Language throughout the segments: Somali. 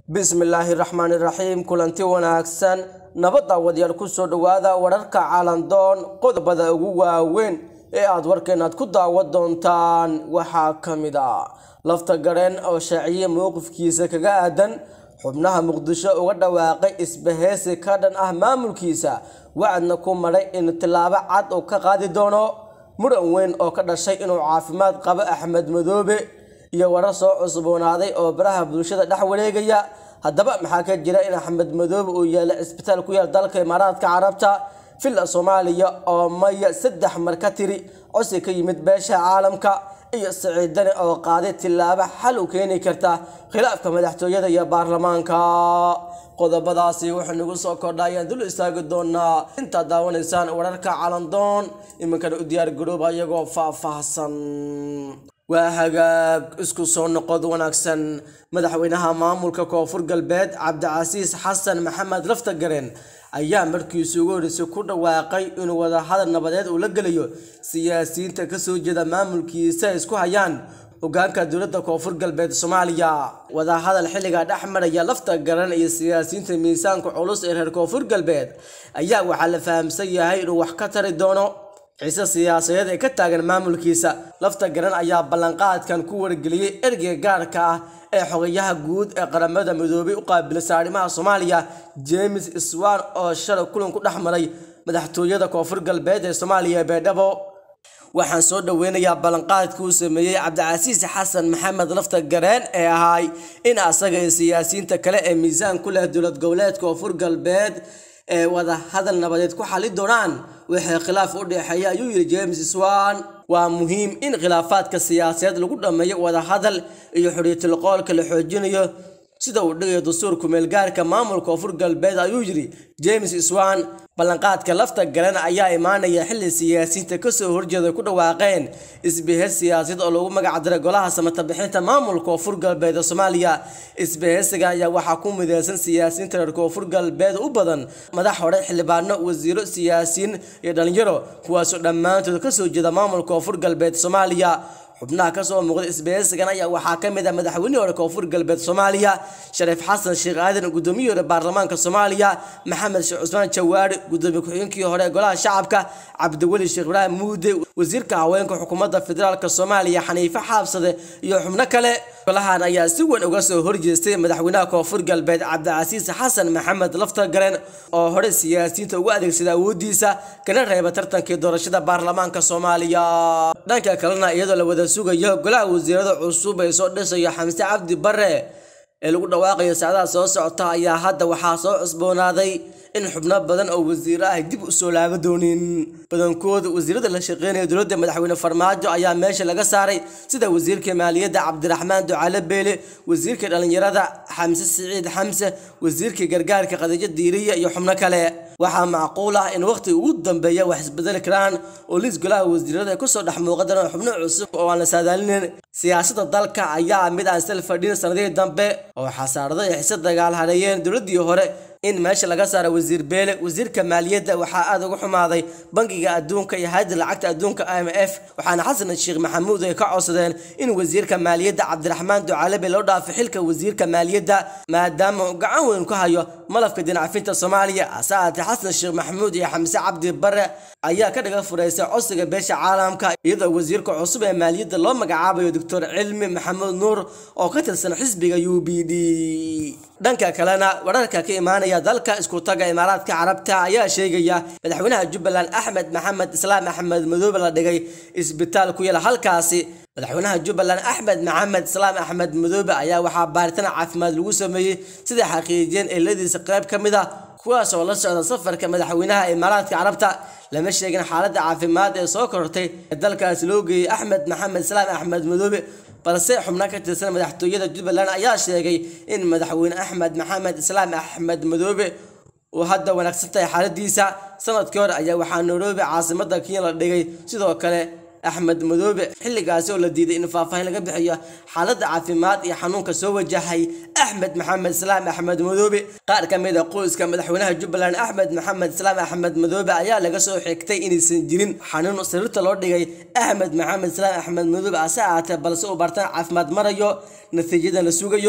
bismillaahi raxmaani raxiim kulanti wanaagsan nabadda wadyaal ku soo dhowaada wararka caalandoon qodobada ugu waaweyn ee aad warkeenaad ku daawan doontaan waxaa ka mid ah lafta gareen oo shaaciye mowqifkiisa kaga aadan xubnaha muqdisho uga dhawaaqay isbaheysi ka dhan ah maamulkiisa wacadna ku maray in tilaabo cad uu ka qaadi doono muran weyn oo ka dhashay inuu caafimaad qabo axmed madoobe iyo warar soo cusboonaaday oo baraha bulshada dhex wareegaya haddaba maxaa ka jira in axmed madoobe uu yeelay cisbitaal ku yaal dalka imaaraadka carabta villa soomaaliya oo maya saddex mar ka tiri cosi ka yimid beesha caalamka iyo siciidani oo qaaday tilaabo xal u keeni karta khilaafka madaxtooyada iyo baarlamaanka qodobadaasi wuxuu nagu soo kordha ayaan dul istaagi doonaa intaad daawanaysaan wararka calandoon iminkana u diyaar garooba iyagoo faahfaahsan waa hagaag isku soo noqod wanaagsan madaxweynaha maamulka koonfur galbeed cabdicasiis xasan maxamed laftagaren ayaa markiisii ugu horreysay ku dhawaaqay inuu wadahadal nabadeed uu la gelayo siyaasiyiinta kasoo jeeda maamulkiisa ay isku hayaan hogaanka dowladda koonfur galbeed soomaaliya wadahadal xilligaa dhex maraya lafta garan iyo siyaasiyiinta miisaanka culus ee reer koonfur galbeed ayaa waxaa la fahamsan yahay inuu wax ka tari doono ciise siyaasadeed ee ka taagan maamulkiisa lafta garan ayaa ballanqaadkan ku wargeliyey ergeyga gaarka ah ee xogayaha guud ee qaramada midoobay u qaabilsan arrimaha soomaaliya james swan oo shalay kulan ku dhex maray madaxtooyada koonfur galbeed ee soomaaliya beedhabo waxaan soo dhoweynayaa ballanqaadkii uu sameeyey cabdicasiis xasan maxamed lafta gareen ee ahay in asaga iyo siyaasiyiinta kale ee miisaan ku leh dowlad goboleedka koonfur galbeed ee wada hadal nabadeed ku xali doonaan wixii khilaaf u dhexeeya ayuu yidhi james swan waa muhiim in khilaafaadka siyaasadeed lagu dhammeeyo wada hadal iyo xoriyatulqoolka la xoojinayo sida uu dhigayo dastuurku meelgaarka maamulka koonfur galbeed ayuu yidhi james swan ballanqaadka lafta garan ayaa imaanaya xilli siyaasiyiinta kasoo horjeeda ku dhawaaqeen isbehes siyaasadeed oo lagu magac diray golaha samatabixinta maamulka koonfur galbeed ee soomaaliya isbehesiga ayaa waxaa ku mideysan siyaasiyiinta reer koonfur galbeed u badan madax hore xildhibaano wasiiro siyaasiyiin iyo dhalinyaro kuwaasoo dhammaantood kasoo jeeda maamulka koonfur galbeed soomaaliya xubnaha kasoo muuqda isbaheysigan ayaa waxaa ka mid ah madaxweynihii hore koonfur galbeed soomaaliya shariif xasan sheekh aadan gudoomiyihii hore baarlamaanka soomaaliya maxamed sheekh cusmaan jawaari gudoomiye ku-xigeenkii hore ee golaha shacabka cabdiweli sheekh ibraahim muude wasiirka haweenka xukuumadda federaalk soomaaliya xaniife xaabsade iyo xubno kale golahan ayaa si weyn uga soo horjeestay madaxweynaha koonfur galbeed cabdicasiis xasan maxamed laftagaren oo hore siyaasiyiinta ugu adeegsada awoodiisa kana reeba tartankii doorashada baarlamaanka soomaaliya dhanka kalena iyadoo la wada sugayo golaha wasiirada cusub ee soo dhisayo xamse cabdi bare ee lagu dhawaaqayo saacadaha soo socota ayaa hadda waxaa soo cusboonaaday in xubno badan oo wasiiro ah dib u soo laaba doonin badankooda wasiirada la shaqeynaya dowladda madaxweyne farmaajo ayaa meesha laga saaray sida wasiirka maaliyadda cabdiraxmaan ducaale beele wasiirka dhallinyarada xamse siciid xamse wasiirka gargaarka khadiijo diiriya iyo xubno kale waxaa macquul ah in waqti ugu dambeeya wax isbedeli karaan oo liis golaha wasiirada ay kusoo dhex muuqadaan xubno cusub oo aan la saadaalinin siyaasadda dalka ayaa mid aan sal fadhin sanadihii dambe oo xasaarado iyo xise dagaal hareeyeen dowladdii hore in meesha laga saaro wasiir beele wasiirka maaliyadda waxaa aada uga xumaaday bangiga adduunka iyo hayadda lacagta adduunka i m f waxaana xasan sheekh maxamuud ay ka codsadeen in wasiirka maaliyadda cabdiraxmaan ducaalabe loo dhaafo xilka wasiirka maaliyadda maadaama uu gacan weyn ku hayo malafka dinacafinta soomaaliya hase ahaatee xasan sheekh maxamuud iyo xamse cabdi bare ayaa ka dhiga furaysay codsiga beesha caalamka iyadoo wasiirka cusub ee maaliyadda loo magacaabayo doctor cilmi maxamuud nuur oo ka tirsan xisbiga u b d dhanka kalena wararka ka imaanaya dalka isku taga imaaraadka carabta ayaa sheegaya madaxweynaha jubbaland axmed maxamed islaam axmed madoobe la dhigay isbitaal ku yaala halkaasi madaxweynaha jubbaland axmed maxamed islaam axmed madoobe ayaa waxaa baaritaan caafimaad lagu sameeyey sida xaqiijiyeen eeladiisa qayb ka mid ah kuwaas oo la socda safarka madaxweynaha imaaraadka carabta lama sheegin xaaladda caafimaad ee soo korortay ee dalkaasi loo geeyey axmed maxamed islaam axmed madoobe balse xubno ka tirsan madaxtooyada jubbaland ayaa sheegay in madaxweyne axmed maxamed islaam axmed madoobe uu hadda wanaagsan tahay xaaladiisa sanadkii hore ayaa waxaa nairobi caasimada kenya la dhigay sidoo kale axmed madoobe xilligaasi oo la diiday in faahfaahin laga bixiyo xaaladda caafimaad iyo xanuunka soo wajahay axmed maxamed islaam axmed madoobe qaar ka mid a qoyska madaxweynaha jubbaland axmed maxamed islaam axmed madoobe ayaa laga soo xigtay inaysan jirin xanuun sariirta loo dhigay axmed maxamed islaam axmed madoobe ase ahaatee balse uu bartaan caafimaad marayo natiijadan la sugayo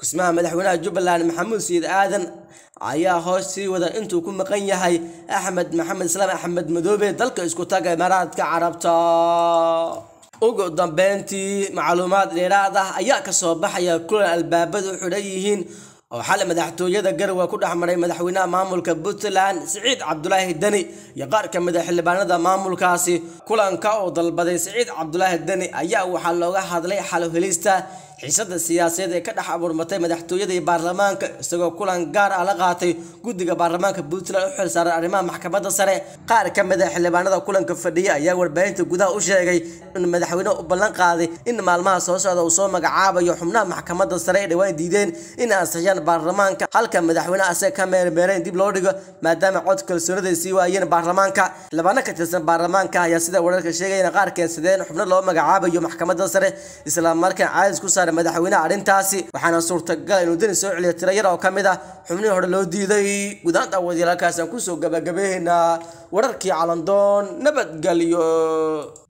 kusmaha madaxweynaha jubbaland maxamuud sayid aadan ayaa hoos sii wada intuu ku maqan yahay axmed maxamed islaam axmed madoobe dalka isku taga imaaraadka carabta ugu dambeyntii macluumaad dheeraad ah ayaa kasoo baxaya kulan albaabadu u xidhan yihiin oo xalay madaxtooyada garowe ku dhex maray madaxweynaha maamulka puntland siciid cabdulaahi deni iyo qaar ka mid a xildhibaanada maamulkaasi kulanka oo dalbaday siciid cabdulaahi deni ayaa waxaa looga hadlay xalo helista xiisada siyaasadeed ee ka dhex abuurmatay madaxtooyada iyo baarlamaanka isagoo kulan gaar ah la qaatay guddiga baarlamaanka puntland u xilsaaran arrimaha maxkamadda sare qaar ka mid a xildhibaanada kulanka fadhiya ayaa warbaahinta gudaha u sheegay in madaxweynuhu u ballan qaaday in maalmaha soo socda uu soo magacaabayo xubnaha maxkamadda sare ay dhawaan diideen in ansixiyaan baarlamaanka halka madaxweyne asaga ka meermeereen dib loo dhigo maadaama cod kalsoonida ay sii waayeen baarlamaanka xildhibaano ka tirsan baarlamaanka ayaa sida wararka sheegayana qaar keensadeen xubno loo magacaabayo maxkamadda sare islamarkaan caadis ku saaray madaxweynaha arrintaasi waxaana suurtagal inuu deni soo celiyo tiro yar oo ka mid ah xubnihii hore loo diiday gudaanta wadiyaalkaasaan kusoo gabagabeynaa wararkii calandoon nabadgelyo